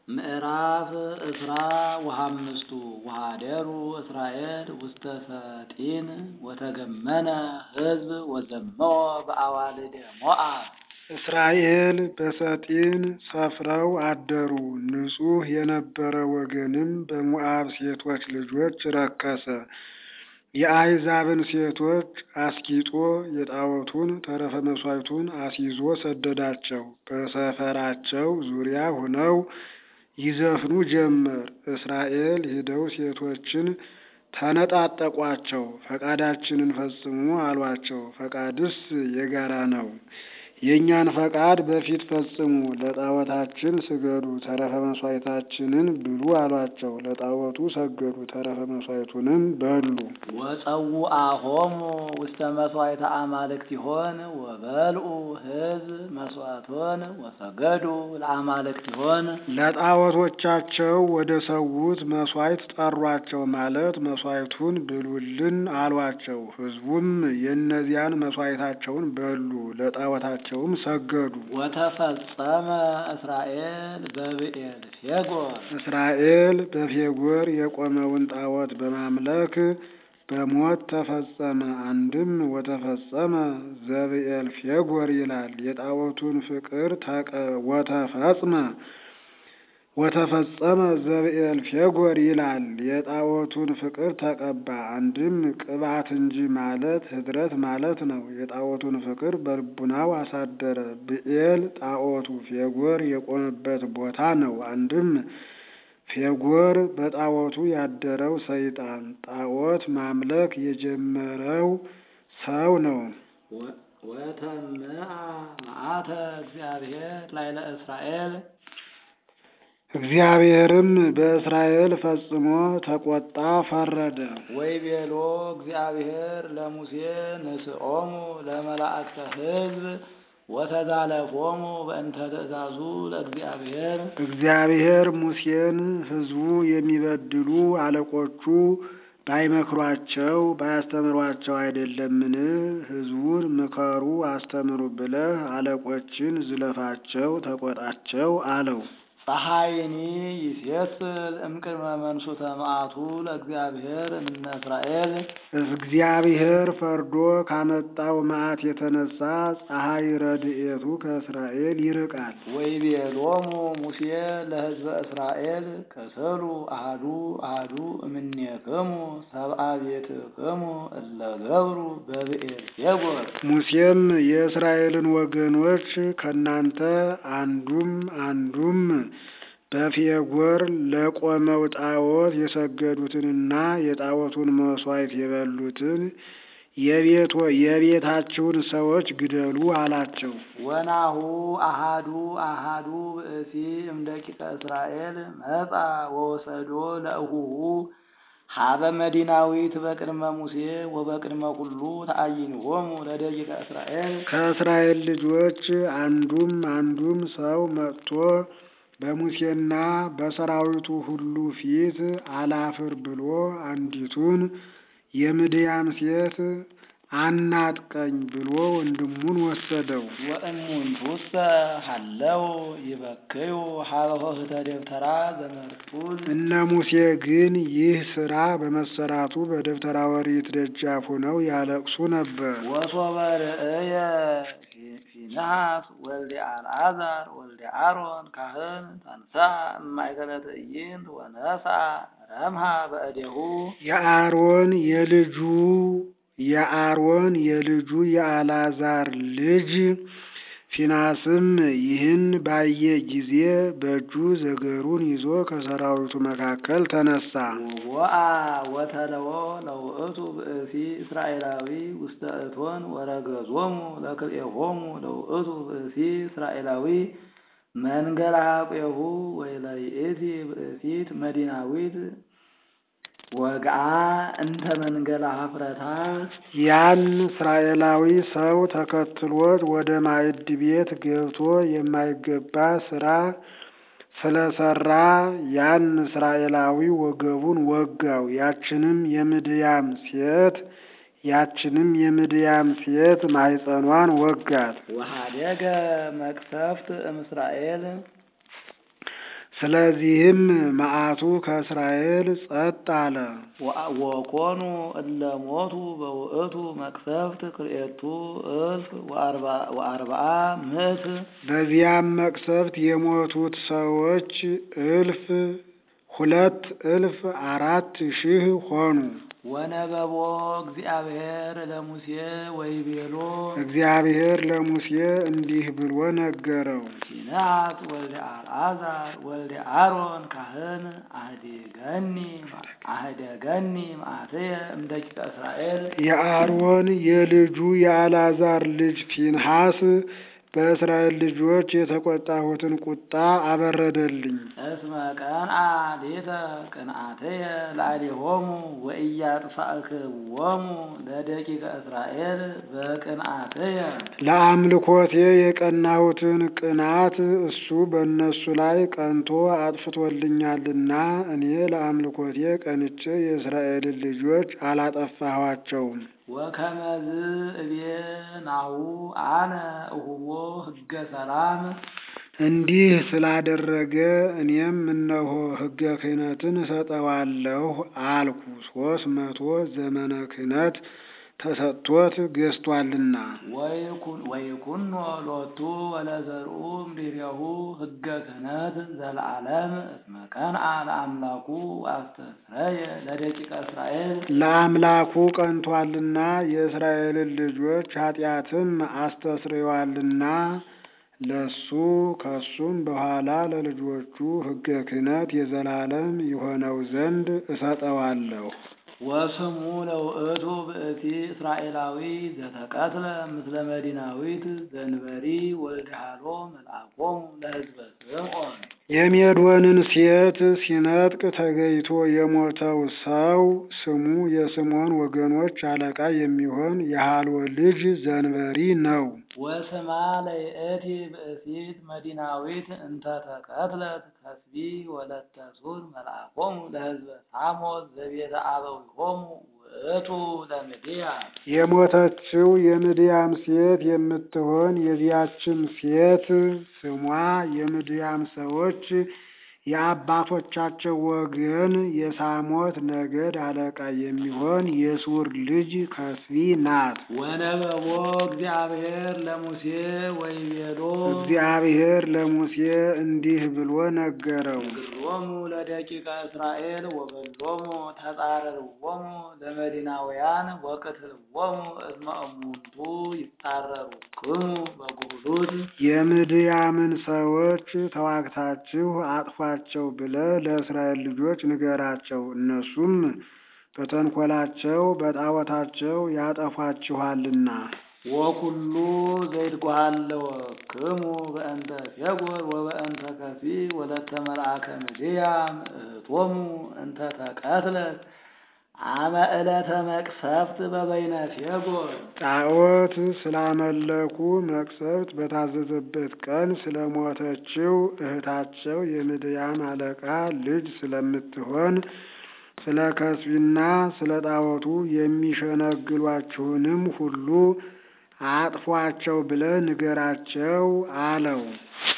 ምዕራፍ እስራ ወሐምስቱ ወኀደሩ እስራኤል ውስተ ሰጢን ወተገመነ ሕዝብ ወዘመወ በአዋልደ ሞዓብ። እስራኤል በሰጢን ሰፍረው አደሩ። ንጹሕ የነበረ ወገንም በሞዓብ ሴቶች ልጆች ረከሰ። የአሕዛብን ሴቶች አስጊጦ የጣዖቱን ተረፈ መሥዋዕቱን አስይዞ ሰደዳቸው። በሰፈራቸው ዙሪያ ሆነው ይዘፍኑ ጀመር። እስራኤል ሄደው ሴቶችን ተነጣጠቋቸው። ፈቃዳችንን ፈጽሙ አሏቸው። ፈቃድስ የጋራ ነው። የእኛን ፈቃድ በፊት ፈጽሙ፣ ለጣዖታችን ስገዱ፣ ተረፈ መሥዋዕታችንን ብሉ አሏቸው። ለጣዖቱ ሰገዱ፣ ተረፈ መሥዋዕቱንም በሉ። ወጸውአሆሙ ውስተ መሥዋዕተ አማልክቲሆን ወበልዑ ሕዝብ መሥዋዕቶን ወሰገዱ ለአማልክቲሆን። ለጣዖቶቻቸው ወደ ሰዉት መሥዋዕት ጠሯቸው ማለት መሥዋዕቱን ብሉልን አሏቸው። ሕዝቡም የእነዚያን መሥዋዕታቸውን በሉ፣ ለጣዖታቸውም ሰገዱ። ወተፈጸመ እስራኤል በብኤል ፌጎር። እስራኤል በፌጎር የቆመውን ጣዖት በማምለክ በሞት ተፈጸመ። አንድም ወተፈጸመ ዘብኤል ፌጎር ይላል። የጣዖቱን ፍቅር ተቀ ወተፈጽመ ወተፈጸመ ዘብኤል ፌጎር ይላል። የጣዖቱን ፍቅር ተቀባ። አንድም ቅባት እንጂ ማለት ህድረት ማለት ነው። የጣዖቱን ፍቅር በልቡናው አሳደረ። ብኤል ጣዖቱ ፌጎር የቆመበት ቦታ ነው። አንድም ፌጎር በጣዖቱ ያደረው ሰይጣን ጣዖት ማምለክ የጀመረው ሰው ነው። ወተምአ መዓተ እግዚአብሔር ላዕለ እስራኤል እግዚአብሔርም በእስራኤል ፈጽሞ ተቆጣ፣ ፈረደ። ወይቤሎ እግዚአብሔር ለሙሴ ንስኦሙ ለመላእክተ ሕዝብ ወተዛለፎሙ በእንተ ትእዛዙ ለእግዚአብሔር። እግዚአብሔር ሙሴን ሕዝቡ የሚበድሉ አለቆቹ ባይመክሯቸው ባያስተምሯቸው አይደለምን? ሕዝቡን ምከሩ አስተምሩ ብለህ አለቆችን ዝለፋቸው፣ ተቆጣቸው አለው። ፀሐይኒ ይሴስል እምቅድመ መንሱተ መዓቱ ለእግዚአብሔር እምነ እስራኤል። እግዚአብሔር ፈርዶ ካመጣው መዓት የተነሳ ፀሐይ ረድኤቱ ከእስራኤል ይርቃል። ወይቤሎሙ ሙሴ ለሕዝበ እስራኤል ከሰሉ አሃዱ አሃዱ እምኔክሙ ሰብአ ቤትክሙ እለ ገብሩ በብኤል ፌጎር። ሙሴም የእስራኤልን ወገኖች ከእናንተ አንዱም አንዱም በፌጎር ለቆመው ጣዖት የሰገዱትንና የጣዖቱን መሥዋዕት የበሉትን የቤታችሁን ሰዎች ግደሉ አላቸው። ወናሁ አሃዱ አሃዱ ብእሲ እምደቂቀ እስራኤል መጻ ወወሰዶ ለእሁሁ ሀበ መዲናዊት በቅድመ ሙሴ ወበቅድመ ኩሉ ተአይንሆሙ ለደቂቀ እስራኤል። ከእስራኤል ልጆች አንዱም አንዱም ሰው መጥቶ በሙሴና በሰራዊቱ ሁሉ ፊት አላፍር ብሎ አንዲቱን የምድያም ሴት አናጥቀኝ ብሎ ወንድሙን ወሰደው። ወእሙንቱሰ ሀለው ይበክዩ ሀበ ኆኅተ ደብተራ ዘመርጡል። እነ ሙሴ ግን ይህ ሥራ በመሰራቱ በደብተራ ኦሪት ደጃፍ ሆነው ያለቅሱ ነበር። ወሶበ ርእየ ፊንሐስ ወልደ አልዓዛር ወልደ አሮን ካህን ተንሥአ እማእከለ ትዕይንት ወነሥአ ረምሃ በእዴሁ የአሮን የልጁ የአሮን የልጁ የአልዓዛር ልጅ ፊናስም ይህን ባየ ጊዜ በእጁ ዘገሩን ይዞ ከሰራዊቱ መካከል ተነሳ። ወአ ወተለዎ ለውእቱ ብእሲ እስራኤላዊ ውስተ እቶን ወረገዞሙ ለክልኤሆሙ ለውእቱ ብእሲ እስራኤላዊ መንገላ ቄሁ ወይለይእቲ ብእሲት መዲናዊት ወግአ እንተ መንገላ ሀፍረታ ያን እስራኤላዊ ሰው ተከትሎት ወደ ማዕድ ቤት ገብቶ የማይገባ ስራ ስለሰራ ያን እስራኤላዊ ወገቡን ወጋው። ያችንም የምድያም ሴት ያችንም የምድያም ሴት ማኅፀኗን ወጋት። ወሀደገ መቅሰፍት እምእስራኤል ስለዚህም መዓቱ ከእስራኤል ጸጥ አለ። ወኮኑ እለ ሞቱ በውእቱ መቅሰፍት ክልኤቱ እልፍ ወአርብዓ ምዕት በዚያም መቅሰፍት የሞቱት ሰዎች እልፍ ሁለት እልፍ አራት ሺህ ሆኑ። ወነበቦ እግዚአብሔር ለሙሴ ወይቤሎ እግዚአብሔር ለሙሴ እንዲህ ብሎ ነገረው። ሲናት ወልደ አልዓዛር ወልደ አሮን ካህን አህደገኒ አህደገኒ መዓትየ እምደቂቀ እስራኤል የአሮን የልጁ የአልዓዛር ልጅ ፊንሐስ በእስራኤል ልጆች የተቆጣሁትን ቁጣ አበረደልኝ። እስመ ቀንአ ሌተ ቅንአትየ ላዕሌሆሙ ወኢያጥፋእክዎሙ ለደቂቀ እስራኤል በቅንአትየ ለአምልኮቴ የቀናሁትን ቅናት እሱ በእነሱ ላይ ቀንቶ አጥፍቶልኛልና እኔ ለአምልኮቴ ቀንቼ የእስራኤልን ልጆች አላጠፋኋቸውም። ወከመዝ እቤ ናሁ አነ እሁቦ ሕገ ሰላም እንዲህ ስላደረገ እኔም እነሆ ሕገ ክህነትን እሰጠዋለሁ አልኩ። ሶስት መቶ ዘመነ ክህነት ተሰጥቶት ገዝቷልና። ወይኩኖ ሎቱ ወለዘርኡ እምድኅሬሁ ሕገ ክህነት ዘለዓለም እስመ ቀንአ ለአምላኩ አስተስረየ ለደቂቀ እስራኤል ለአምላኩ ቀንቷልና የእስራኤልን ልጆች ኃጢአትም አስተስርዮአልና ለሱ ከሱም በኋላ ለልጆቹ ሕገ ክህነት የዘላለም ይሆነው ዘንድ እሰጠዋለሁ። ወስሙ ለውእቱ ብእቲ እስራኤላዊ ዘተቀትለ ምስለ መዲናዊት ዘንበሪ ወልደ ሃሎ መልአኮሙ ለሕዝበ ስምዖን የሜዶንን ሴት ሲነጥቅ ተገይቶ የሞተው ሰው ስሙ የስምዖን ወገኖች አለቃ የሚሆን የሃሎ ልጅ ዘንበሪ ነው። ወስማ ለይእቲ ብእሲት መዲናዊት እንተ ተቀትለት ከስቢ ወለተ ሱር መልአኮሙ ለሕዝበ ሳሞት ዘቤተ አበዊሆሙ ውእቱ ለምድያ የሞተችው የምድያም ሴት የምትሆን የዚያችም ሴት ስሟ የምድያም ሰዎች የአባቶቻቸው ወገን የሳሞት ነገድ አለቃ የሚሆን የሱር ልጅ ከስቢ ናት። ወነበቦ እግዚአብሔር ለሙሴ ወይቤሎ እግዚአብሔር ለሙሴ እንዲህ ብሎ ነገረው። ግሮሙ ለደቂቀ እስራኤል ወበሎሙ ተጻረርዎሙ ለመዲናውያን ወቅትልዎሙ እስመ እሙንቱ ይጻረሩክሙ በጉሉት የምድያምን ሰዎች ተዋግታችሁ አጥፏቸው ብለህ ለእስራኤል ልጆች ንገራቸው። እነሱም በተንኮላቸው በጣዖታቸው ያጠፏችኋልና። ወኩሉ ዘይትጓሃለወክሙ በእንተ ፌጎር ወበእንተ ከፊ ወለተ መልአከ ምድያም እህቶሙ እንተ ተቀትለት አመ ዕለተ መቅሰፍት በበይነ ፌጎር ጣዖት ስላመለኩ መቅሰፍት በታዘዘበት ቀን ስለሞተችው እህታቸው የምድያም አለቃ ልጅ ስለምትሆን ስለ ከስቢና ስለ ጣዖቱ የሚሸነግሏችሁንም ሁሉ አጥፏቸው ብለህ ንገራቸው አለው።